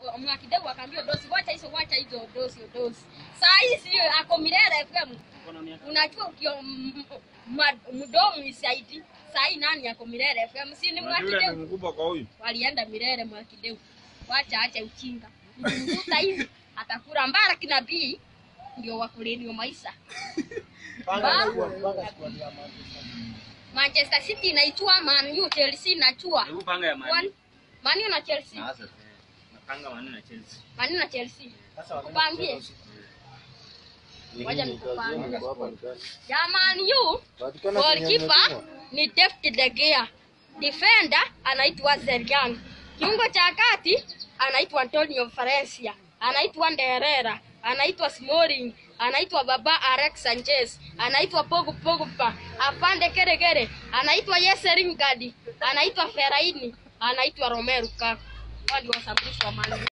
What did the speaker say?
mwakideu akaambia dosi wacha hizo wacha hizo dosi dosi saa hii sio ako Milele FM unajua ukio m- m- mdomo isaidi saa hii nani ako Milele FM si ni Unajua yule ni mwakideu mkubwa kwa huyu. walienda Milele mwakideu wacha acha uchinga mkuta hivi atakula mbara kinabii ndio wakulenio maisha Manchester City inaichua Man U, Chelsea inachua. Hebu panga ya One- mani. Man U na Chelsea. Napanga mani na Chelsea. Man U na Chelsea. Kupangie. Ngoja nikupangie. Ya Man U, goalkeeper ni David De Gea. Defender anaitwa Zergan. Kiungo cha kati anaitwa Antonio Valencia. Anaitwa Nderera. Anaitwa Smalling. Anaitwa Baba Alex Sanchez. Anaitwa Pogu Pogba. Afande Keregere. Anaitwa Jesse Lingard. Anaitwa Fellaini. Anaitwa Romelu Lukaku. Wao ndio washambulishi wa Man U.